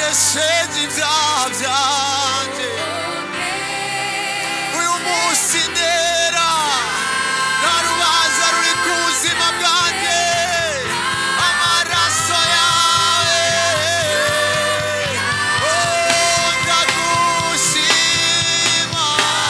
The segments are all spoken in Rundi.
wogesheje ibyaha byanjye uyu munsi ndera nta rubanza ruri ku buzima bwanjye amaraso yawe oh, ndagushima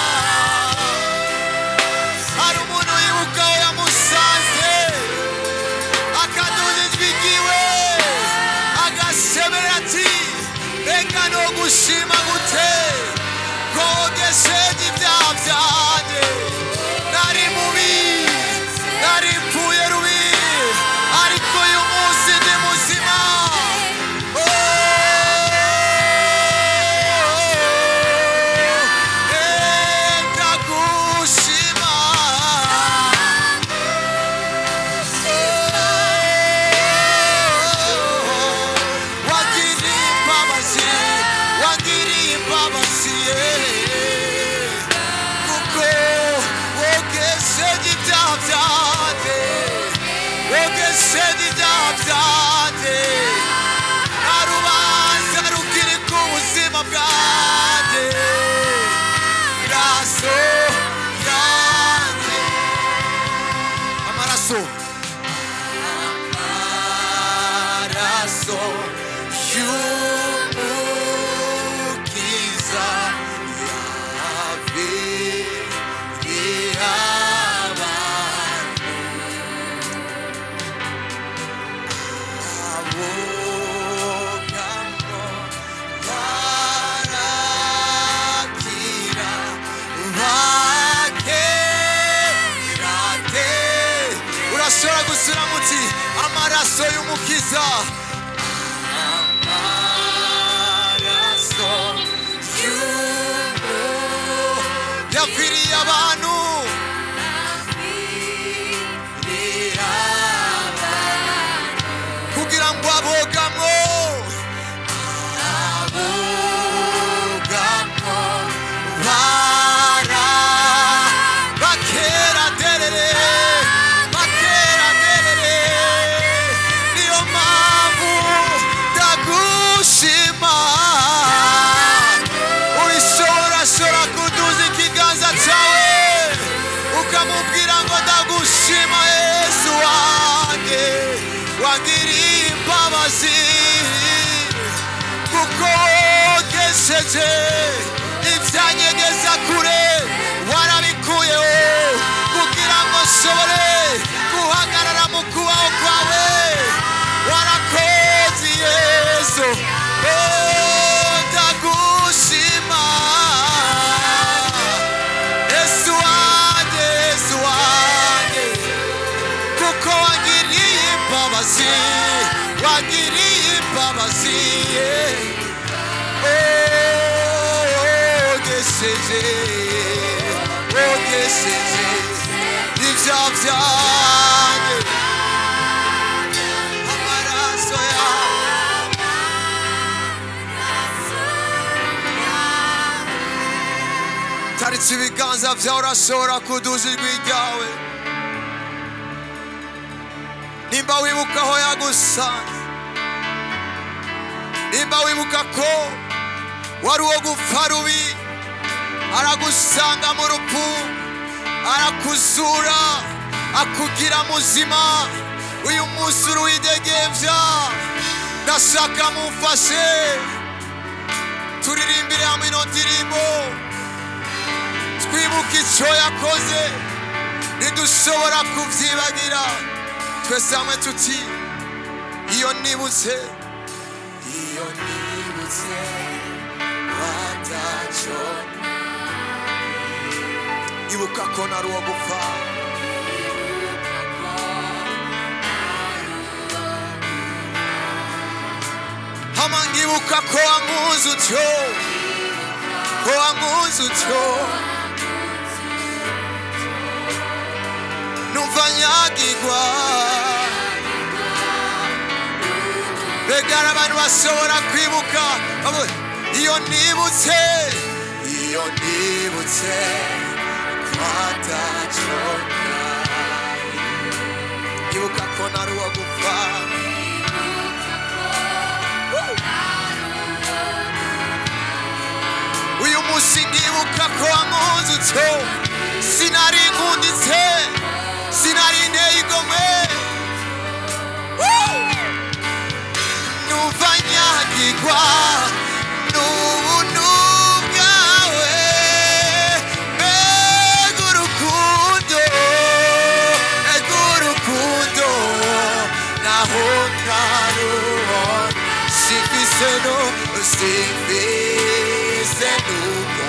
hari umuntu wibuka aho yamusanze akaduza ijwi ryiwe agasebera ati reka no gushima gute kogesheje ibyaha byanjye nari mubi nari mpfuye rubi ariko uyu munsi ndi muzima Oh, eh, ndagushima wagiriye imbabazi wagiriye imbabazi kuko wogesheje ibyaha byanjye wogesheje ibyaha byanjye nta rubanza rukiri ku buzima bwanjye amaraso yanjye amaraso amaraso y'umukiza yaviriye abantu abogamo barakira bakerate urashobora gusura muti amaraso y'umukiza amaraso y'umu yapfiriye abantu kugira ngo abogamwo abogamwo bara bakera derere bakera derere niyo mpamvu ndagushima urishorashora kuduza ikiganza cyawe ukamubwira ngo ndagushima yesu wanjye wagiriye imbabazi kuko wogesheje ibyanyegeza kure warabikuyeho kugira ngo nshobore guhagarara mu kubaho kwawe warakoze yesu Oh, ndagushima yesu wanjye yesu wanjye kuko wagiriye imbabazi wagiriye imbabazi ogesheje ogesheje ibyaha byanjye amaraso yawe taritse ibiganza byawe urashobora kuduza ijwi ryawe nimba wibuka aho yagusanze nimba wibuka ko wari uwo gupfa rubi aragusanga mu rupfu arakuzura akugira muzima uyu munsi uruwidegembya ndashaka mumfashe turirimbire hamwe ino ndirimbo twibuke icyo yakoze ntidushobora kubyibagira twese hamwe tuti iyo nibutse iyo nibutse watacyo ibuka ko nari uwo gupfa hama nkibuka ko wankunze utyo ko wankunze utyo numva nyagirwa begara abantu bashobora kwibuka bavuga, iyo nibutse iyo nibutse twatacyo ibuka ko nari uwo gupfa Woo! wankunze utyo sinari nkunditse sinari nteye igomwe Woo! numva nyagirwa n'ubuntu bwawe mbega urukundo mbega urukundo naho ntarubona simfise no simfise n'ubwo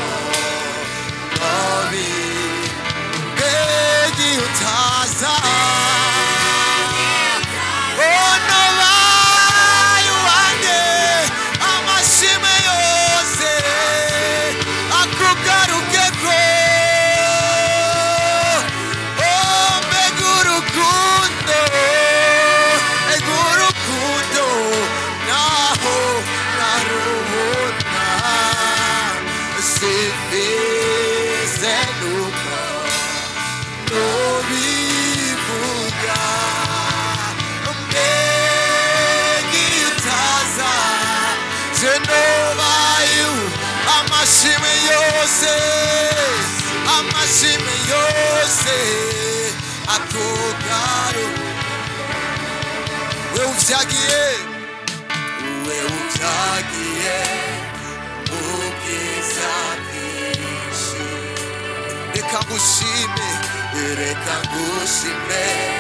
nobi mbega iyo utaza ono bayo wanjye amashime yose akugarukeko Oh, mbega urukundo mbega urukundo naho narubona simbize nuko nubivuga mbega iyo utaza je nobayo amashime yose amashime yose akugaru we uvyagiye we uvyagiye ubwiza bwinshi reka ngushime reka ngushime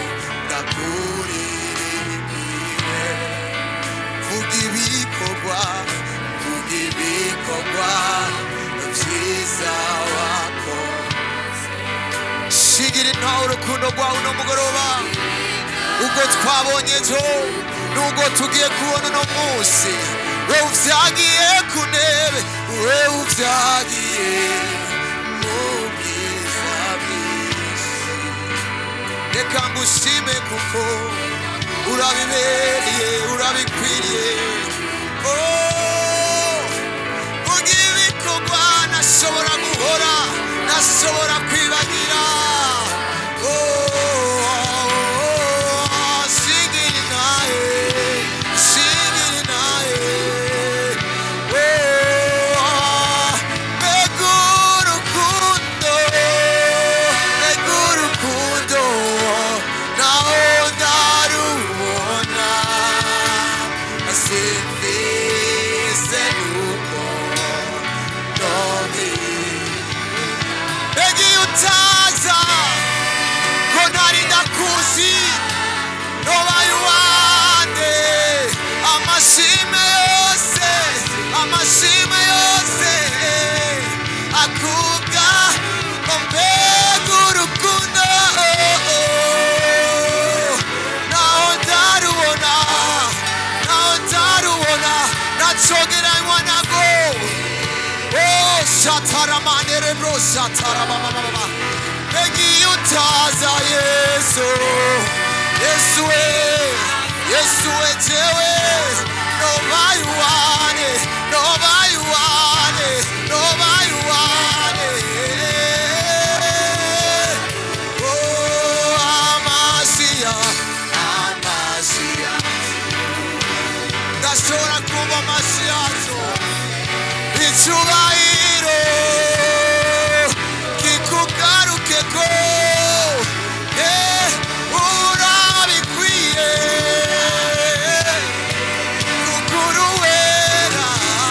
ndakuririmbire vuga ibikorwa vuga ibikorwa vyiza wako shigira intaho urukundo rwawe uno mugoroba ubwo twabonye ejo n'ubwo tugiye kubona uno munsi we uvyagiye ku ntebe we uvyagiye mu bwiza bwinshi reka ngushime kuko urabibereye urabikwiriye Oh, vuga ibikorwa nashobora guhora nashobora kwibagira Oh, singiri naye singiri naye Oh, mbega urukundo mbega urukundo naho ndarubona simbize nuko nobi mbega iyo utaza ko ntari ndakuzi nobaye uwande amashime yose amashime yose akuga mbega urukundo naho ndarubona naho ndarubona nacogeranywa nago Oh, shataramanere bro shatarabababa mbega iyo utaza yesu yesu we yesu we jewe nobaye uwane nobaye uwane nobaye uwane Oh, amasiya amasiya ndashobora kumva amasiyazo icyubahiro kikugarukeko Eh, urabikwiye kukuru wera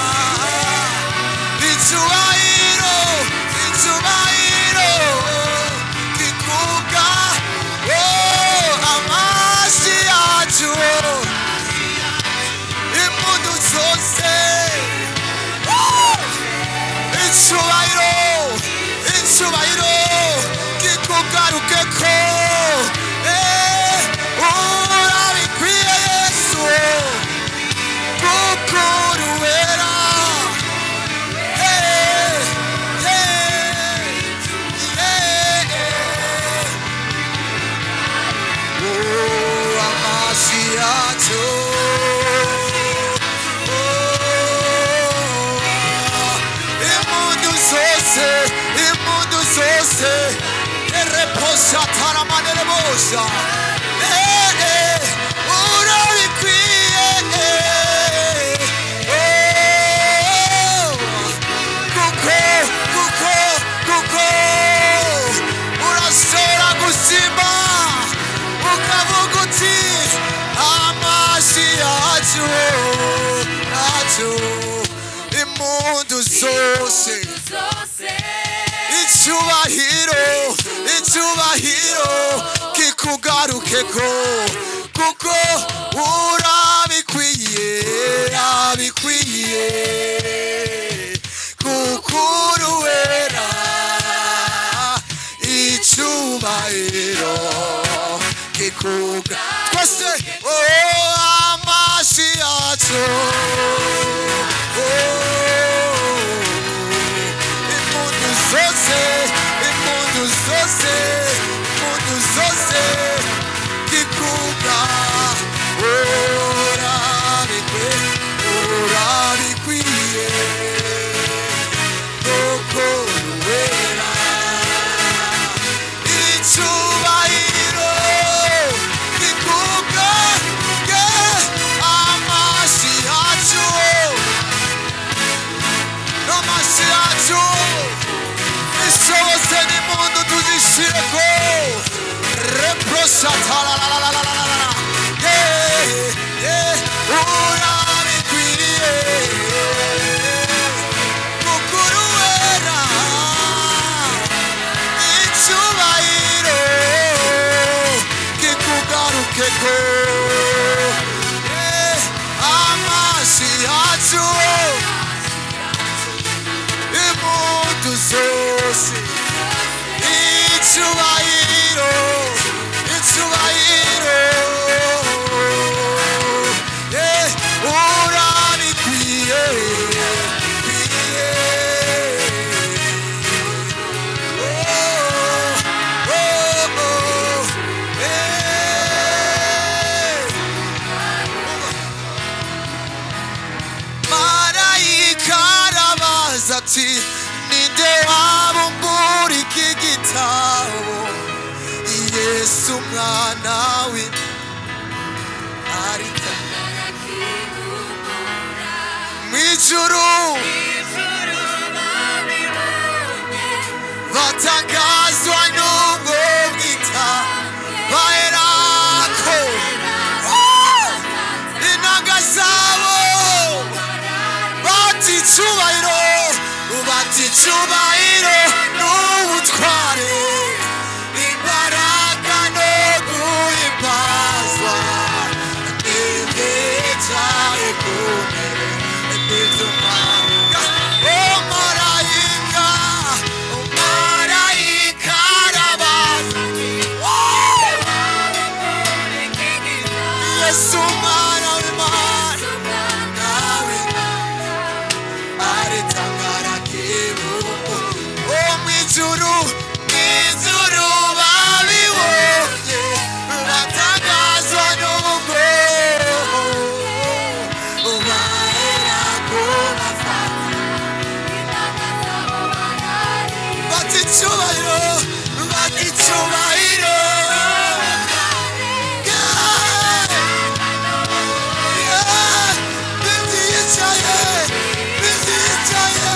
icyubahiro icyubahiro kikuga Oh, amazi yacu impundu zose icyubahiro icyubahiro kikugarukeko Eh, urabikwiye yesu kuko uruwera Eh, eh, eh. Oh, amasi yacu imundu zose imundu zose ereposa taramanere bosa Eh, eh, urabikwiye eh. Oh, kuko kuko impundu zose icyubahiro icyubahiro kikugarukeko kuko urabikwiye abikwiye kuko uruwera icyubahiro kikuga twese oh, amashi yacu oh, impundu zose impundu zose impundu zose kikuga urabikwe urabikwiye kuko uruwera icyubahiro kikuga ye amashi yacu amashi yacu ishobose n'impundu tuzishireko reproshatarararararara ye ye urabikwiriye mukuru wera icyubahiro kikugarukeko Eh, amazi yacu impundu zose icyubahiro icyubahiro Eh, urabikwiye bikwiye marayika arabaza ati ninde wabumbura iki gitabo yesu umwana we arita mu ijuru batangazwa n'ubwo bwita baherako inanga zabo bati icyubahiro bati icyubahiro n'ubutware imbaraga no guhimbazwa n'ibyicaye ku ntebe n'iby'umwanga o marayika o marayika arabaza yesu umwana w'imana nawe aritangara kibuko o mwijuru mwijuru babibonye batangazwa n'ubwo bahera ko bafata bati icyubahiro bati icyubahiro Yeah. Yeah. Bitiyicaye, bitiyicaye.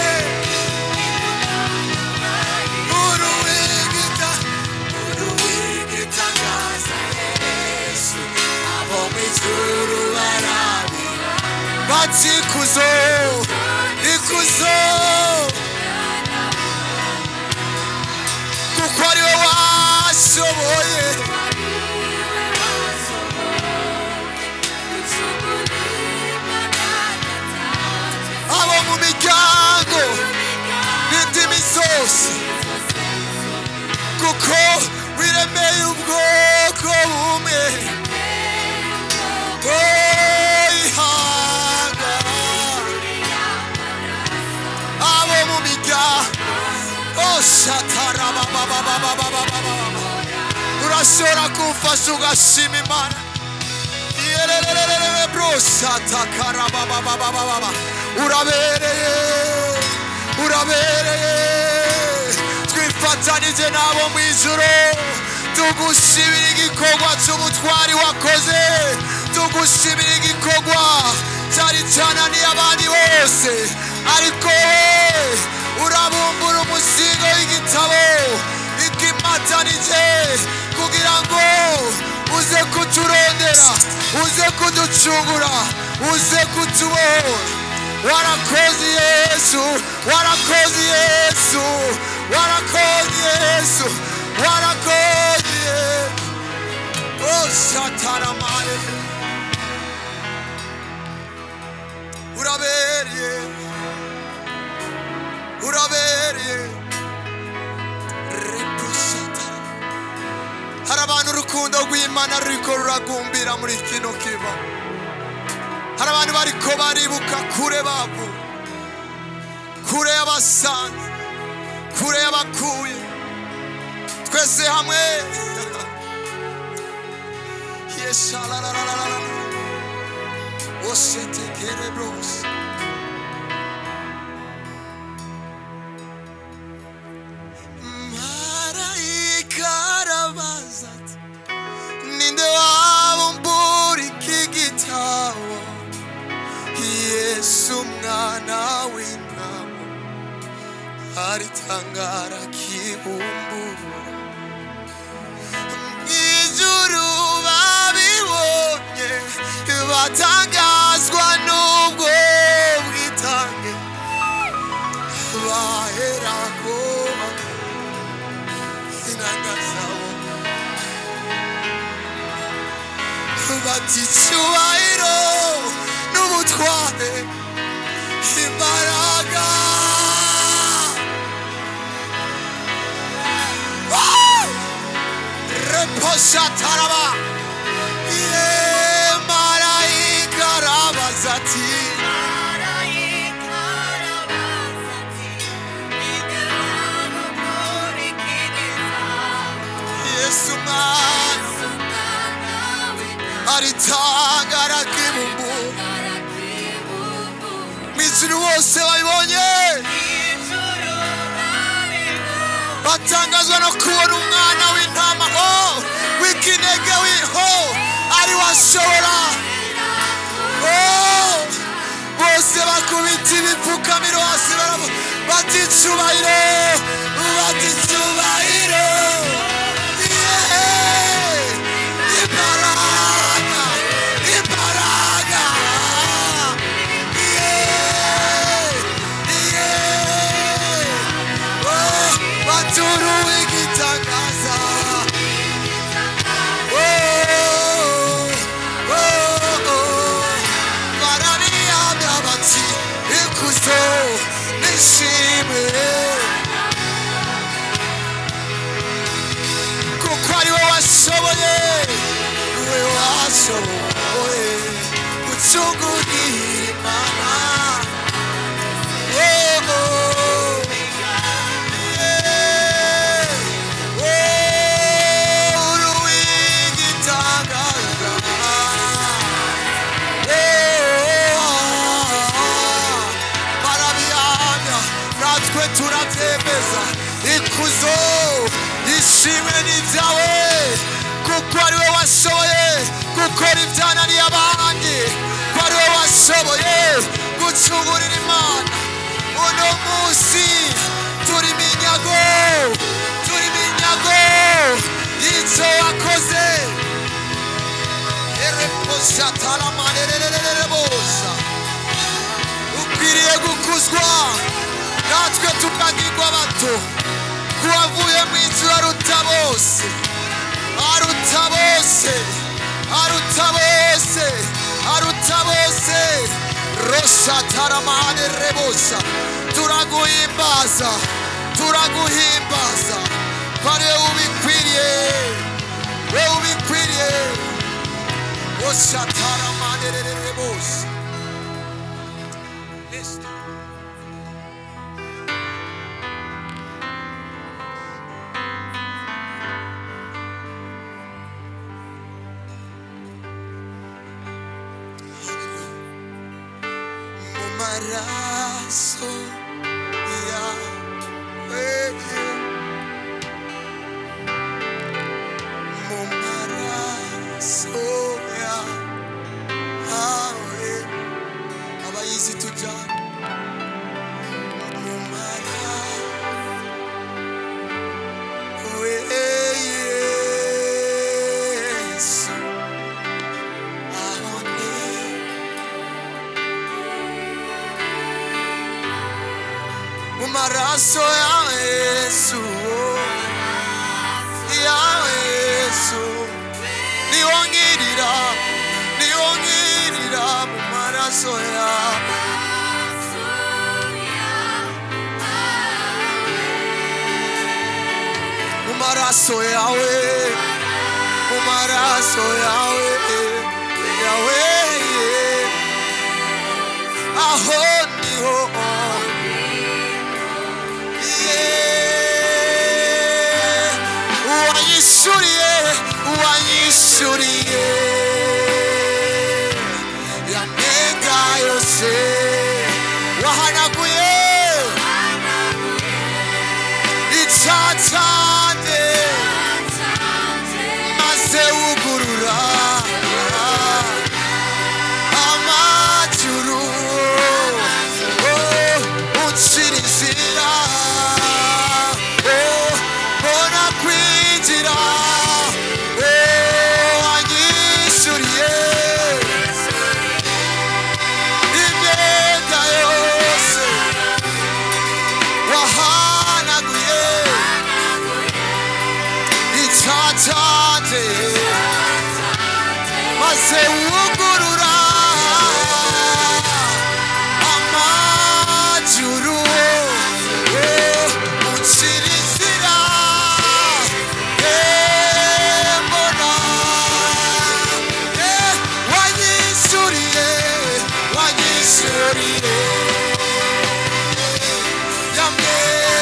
Uruwigita, uruwigitangaza Yesu, abo mw'ijuru barabira. Bati ikuzo, ikuzo kuko ari we washoboye abo mu miryango n'indimi zose kuko wiremeye ubwoko bumwe ihanga abo mu miryango oshatarabababababababa urashobora kumfasha ugashima imana Yererererere brosatakarabababababa urabereye urabereye twifatanije n'abo mu ijuru tugushimira igikorwa cy'ubutwari wakoze tugushimira igikorwa cyari cyananiye abandi bose ariko wowe urabumbura umuzingo w'igitabo ikimatanije kugira ngo uze kuturondera uze kuducungura uze kutubohora warakoze yesu warakoze yesu warakoze yesu warakoze oh shataramare urabereye urabereye repusata hari abantu urukundo rw'imana ruriko ruragumbira muri kino kiba hari abantu bariko baribuka kure bavu kure y'abasanze kure y'abakuye twese hamwe yeshalalalalalala osetekere bros marayika arabaza ati ninde wabumbura iki gitabo yesu umwana w'intama aritangara kibumbura ijuru babibonye batangazwa n'ubwo bwitange baherako inanga zabo bati icyubahiro n'ubutware imbaraga Woo! reposhataraba ye marayika arabaza ati yesu mwana aritangara kibumbu mw'ijuru bose babibonye batangazwa no kubona umwana w'intama oh, w'ikinege wiho ari washobora oh, bose bakubita ibipfukamiro hasi baravu bati icubahiro bati icubahiro Yeah! imbaraga imbaraga Yeah! Yeah! Oh, baturuwe igitangaza Oh, oh, oh. barabiyamya bati ikuzo nishimwe kuko ari we washoboye we washoboye gucungurira imana Oh, oh. Yeah. Oh, uruwigitangaza. Oh, barabihamya natwe turabyemeza ikuzo ishimwe n'ibyawe kuko ari we washoboye gukora ibyananiye abandi ko ari we washoboye gucungurira imana uno munsi turi minyago turi minyago y'icyo wakoze ereposhataramanерererebosa ukwiriye gukuzwa natwe tukagirwa bato kuwavuye mu inzu aruta bose aruta bose aruta bose aruta bose roshataramanерerebosa turaguhimbaza turaguhimbaza pare ubikwiriye we ubikwiriye oshataramanерererebosa mu maraso yawe mu maraso yawe abayizi tujyana mu maraso yesu aho ni maraso ya yesu ya yesu niwongirira niwongirira mu maraso yawe mu maraso yawe mu maraso yawe yawe aho niho Yeah. uwanyishuriye uwanyishuriye yanenga yose wahanaguye icacane maze wugurura amajuru oh, ucira inzira oh, mbona kwinjira oh, wanyishyuriye imyenda yose wahanaguye icacate maze wugurura amajuru oh, ucira inzira eh, mbona eh, wanyisuriye wanyisuriye yamwe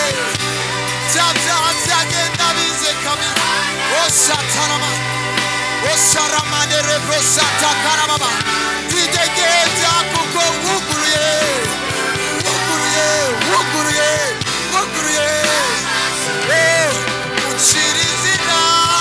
byagenda bize kabiri osatarama osaramane rebosatakarababa tidegeza kuko wuguruye wuguruye wuguruye wuguruye Eh, ucira izina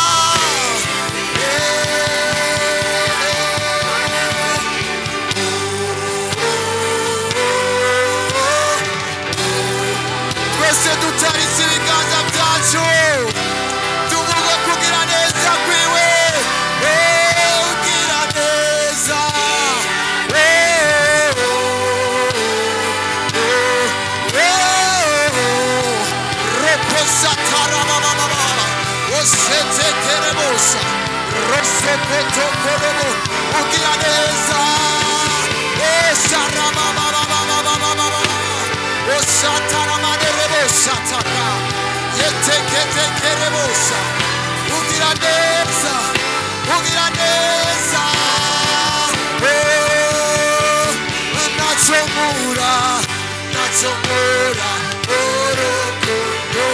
twese dutaritse ibiganza byacu tuvuga kugira neza kwiwe Eh, ugira neza Eh, oh, oh, oh. reposatarabababa osetekerebosa rosokotokorebo ugira neza esarabababababababa osataramanderebosataka yeteketekerebosa ugira neza ugira neza Oh, nachomura nachomura orokondo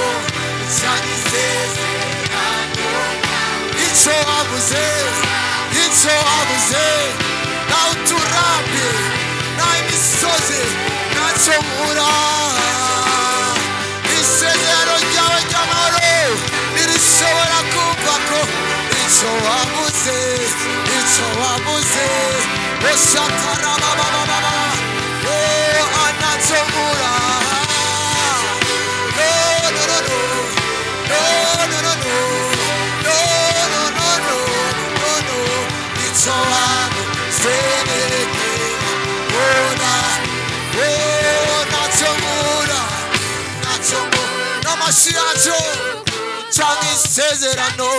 zanisezerano icyo wabuze icyo wabuze nawe uturambye nawe imisozi ntacyo mura isezerano ryawe ry'amahoro ntirishobora kumva ko icyo wabuze icyo wabuze osatarababababa o anacyo mura no no no no no no no no no no no no no no icyo wabuze ona ona chomura nachomura n'amashi yacu cyangwa isezerano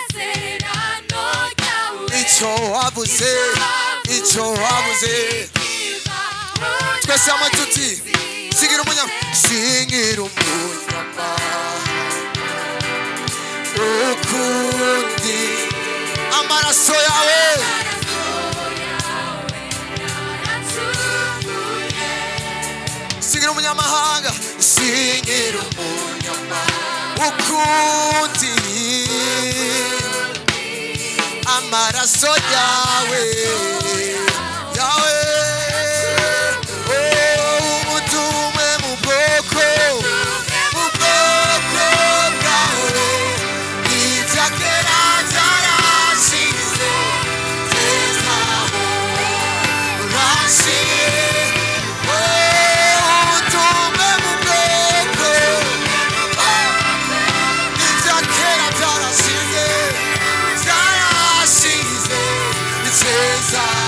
icyo wabuze icyo wabuze twese hamwe tuti sigira umunyama singira umunyama ukundi amaraso yawe singira umunyamahanga singira umunyamahanga ukundi amaraso yawe yawe oh, umutume mu bwoko mu bwoko bwawe ibya kera byarashize zezaho urashize oh, umutume mu bwoko ibya kera byarashize byarashize ni keza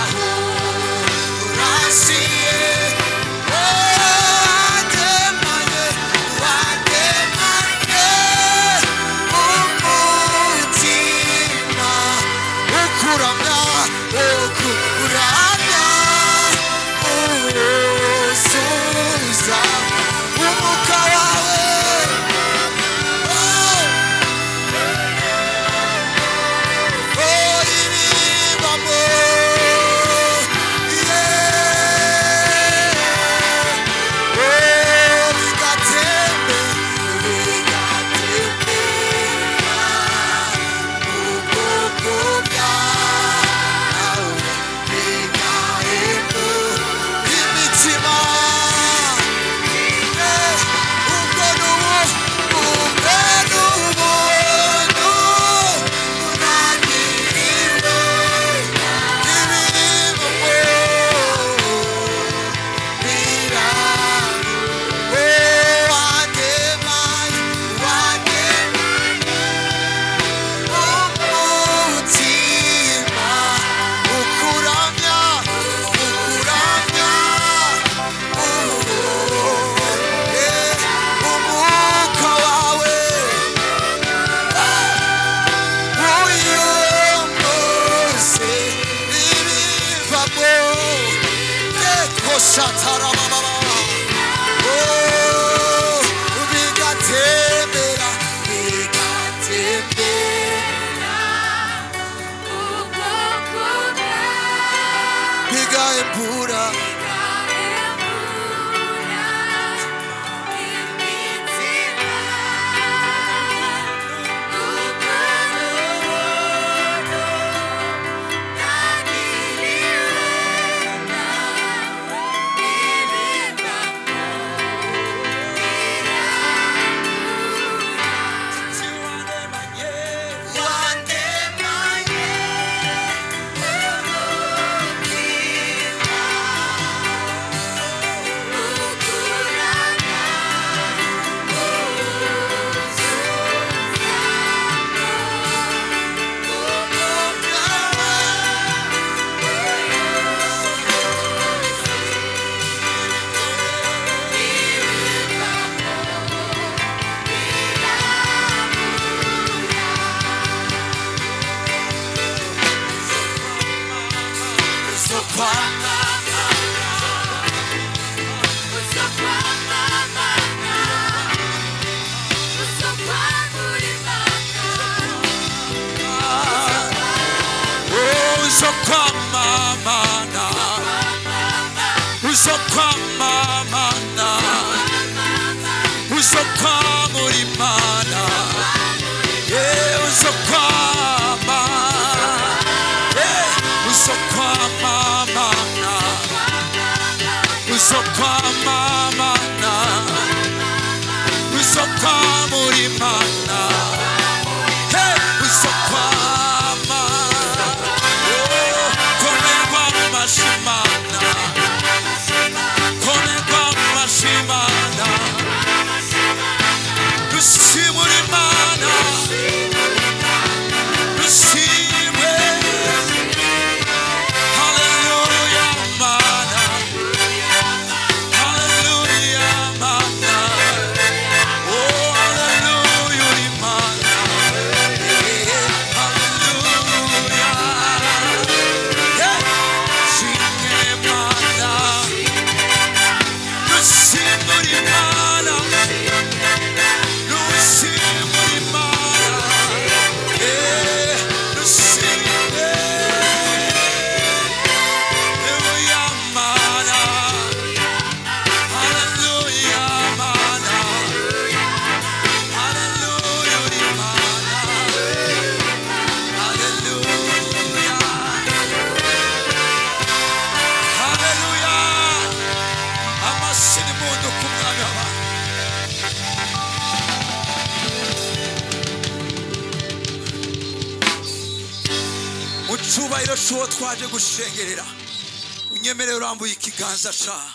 icyubahiro cy'uwo twaje gushengerera unyemerere urambuye ikiganza cyawe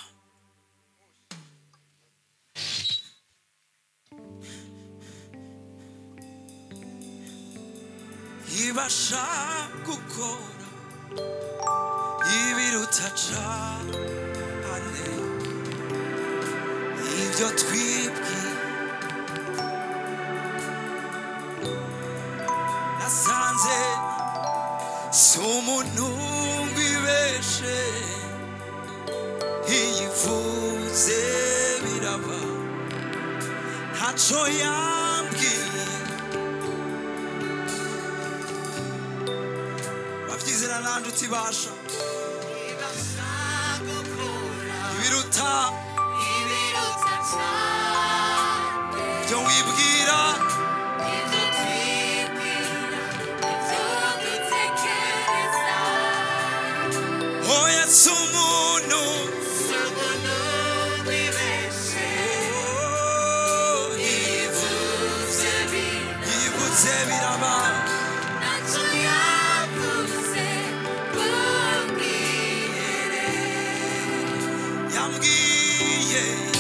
ibasha gukora ibiruta cyane ibyo twibwira nasanze si umuntu wibeshe iyivuze biraba ntacyo yambwiye babyizera nta nshuti ibasha ibiruta ibyo wibwira oya si umuntu Oh, yivutse biraba yambwiye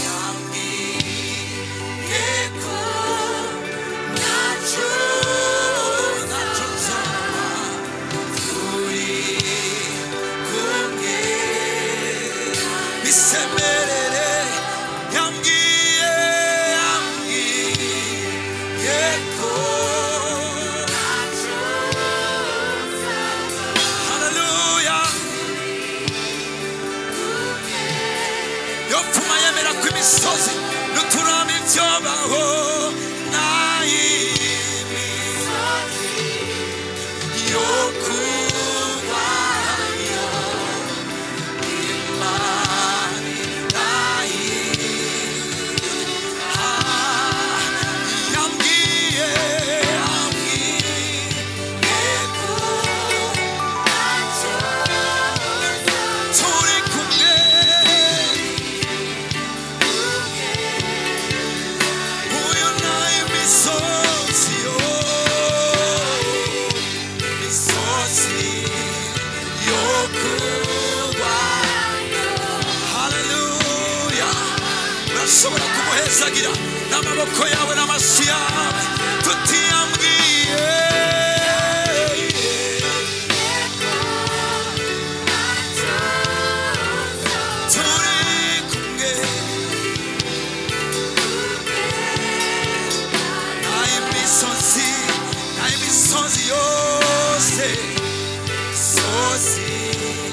yambwiye ko ntacyo ntacyo nzaba turi kumwe bisemerere yambwiye yambwiye ko haleluya yopfuma yemera ko imisozi n'uturami byobaho nayimi yo kubayo imani nayimi yambwiye yambwiye ko turi kumwe uyu nayo imisozi yo imisozi yo kuba haleluya urashobora kumuhezagira n'amaboko yawe n'amaso yawe tutiyambwiye turi kumwe n'imisozi n'imisozi yose imisozi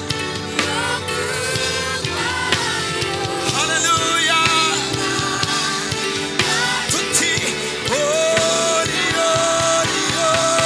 haleluya tuti ori ori ori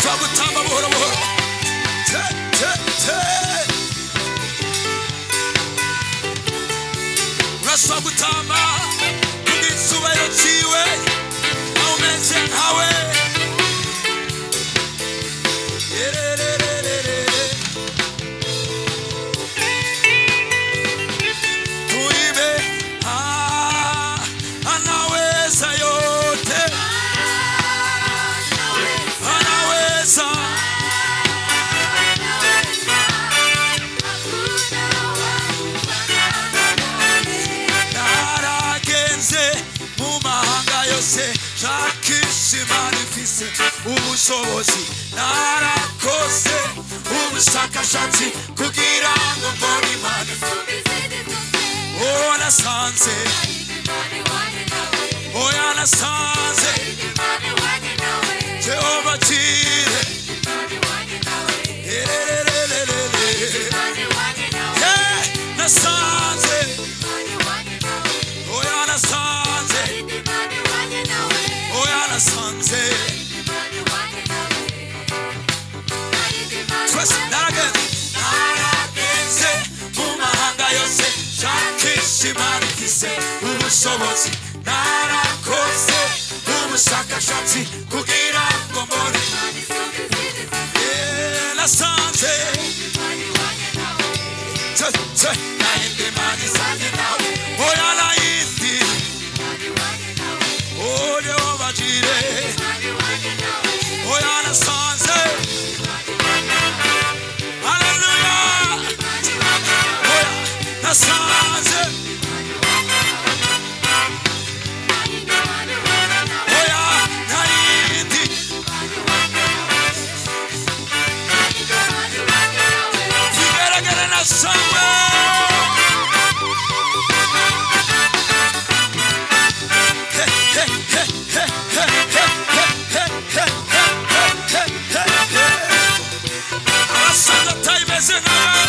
urashobora gutamba buhoro buhoro te te te urashobora gutamba ku gitsubahiro ciwe aho umeze nkawe Yererererere. tuibe ah, anaweza yote anaweza naragenze mu mahanga yose shakisha imana ifise ubushobozi narakoze ubushakashatsi kugira ngo mbone imana oh nasanze oya nasanze jehova jire Erererererere. Yeah, nasanze oya nasanze oya nasanze twese naragenze naragenze mu mahanga yose shakisha imana ifise ubushobozi narakoze ubushakashatsi kugira ngo mbone Yeah, nasanze Tse, tse, nayindi mani sanje nawe oya nayindi oh jehova jire oya nasanze haleluya oya nasanze oya nayindi zigaragara nasanze abasaza atayimeze nkawe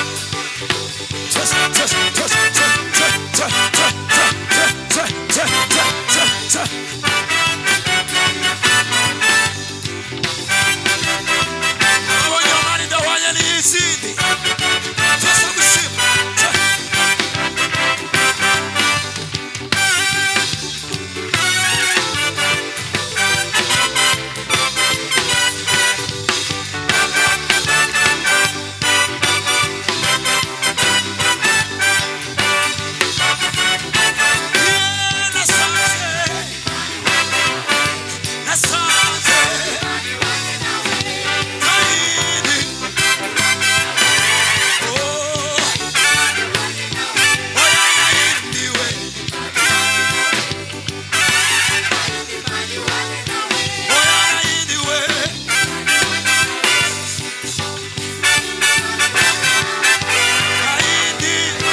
abonye amani idahwanye n'iy'izindi twese gushima Yeah, nasanze nasanze nayindi oh oya nayindi we oya nayindi we nayindi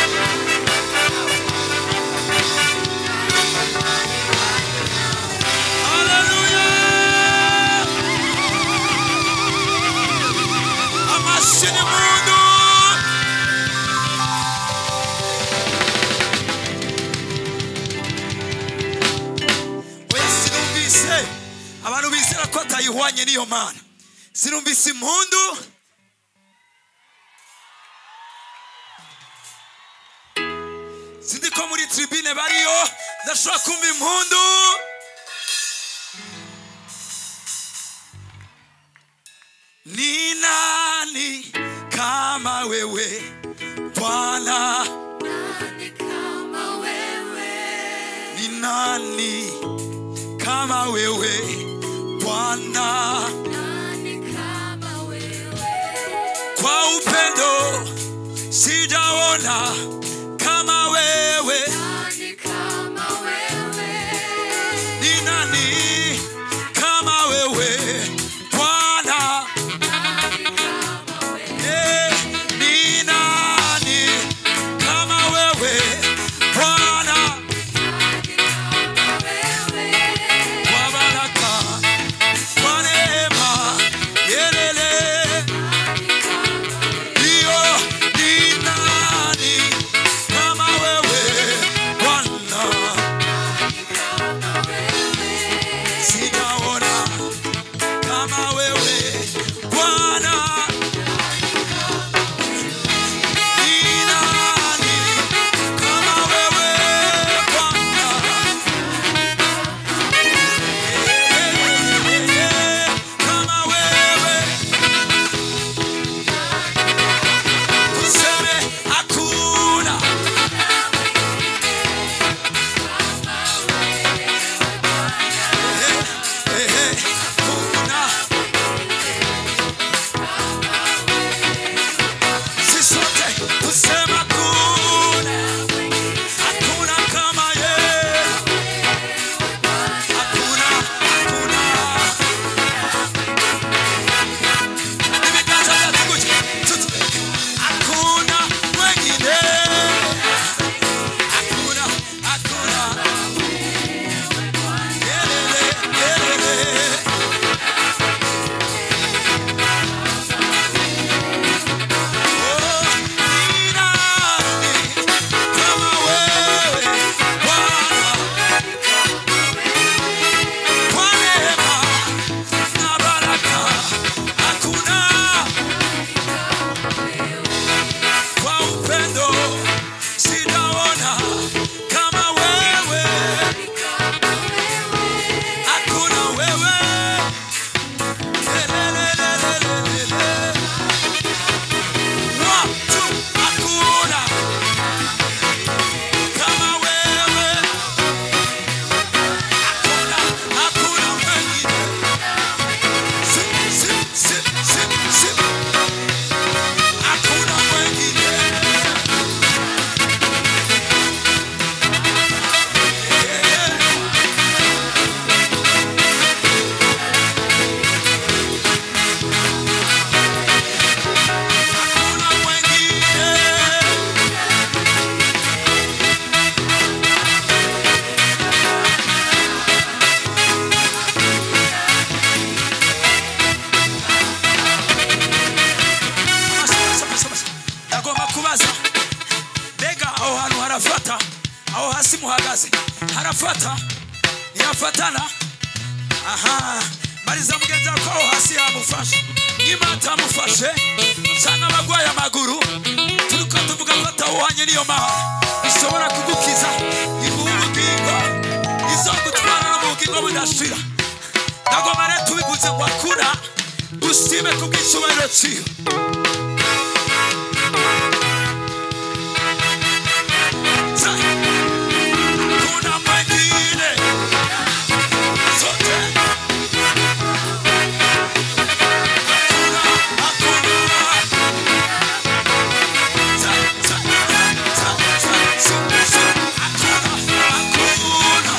Hallelujah! Amashini mundu! Oya sinumvise abantu bizera ko atayihwanye n'iyo mana sinumvise impundu sindi ko muri tribune bariyo ndashobora kumva impundu Ni nani kama wewe Bwana? Ni nani kama wewe Bwana? Kwa upendo sijaona kama wewe. Ni nani kama wewe Bwana? Eh, ni nani kama wewe Bwana? Kwa baraka, kwa neema, yelele. Ndiyo, ni nani mazi harafata ntihafatana aha mariza mugenzi wawe ko aho hasi yamufashe niba atamufashe cyangwa abagwaye amaguru turiko tuvuga ko atawuhanye niyo mahoro ishobora kugukiza iguha ubugingo izogutwara no mu bugingo budashira nagoma rero tubivuze ngo akura dushime kubw'icyubahiro ciwe Sa- Hakuna mwengine sote Hakuna, hakuna. Sa- sa- sa- sa- sa- sa- hakuna, hakuna.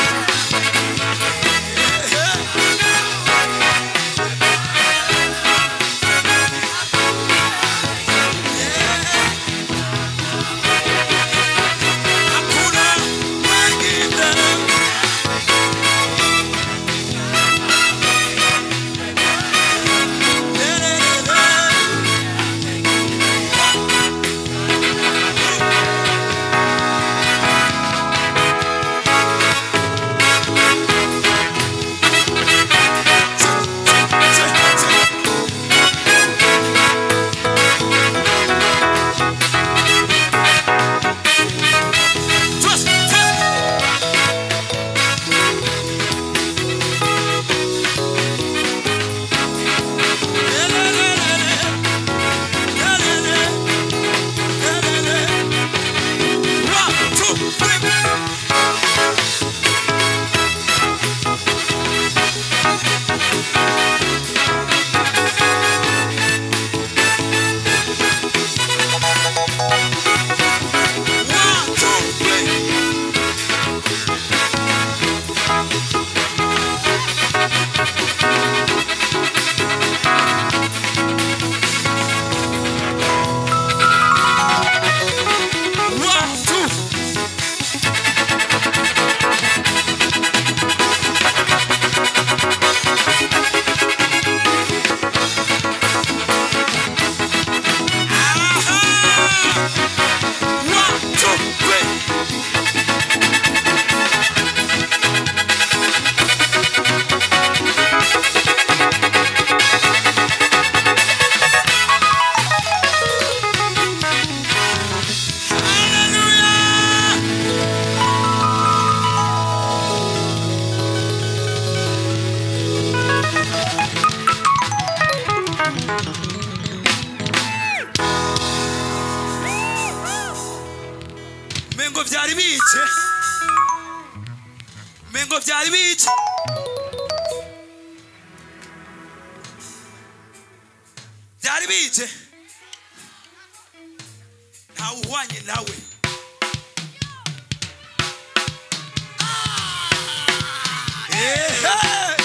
Eh, eh. Hakuna mwengine. One, two, three. One, two, three. One, two. Aha! One, two, three. Hallelujah! mengo byari bice mengo byari bice byari bice ntawe uhwanye nawe Ehe!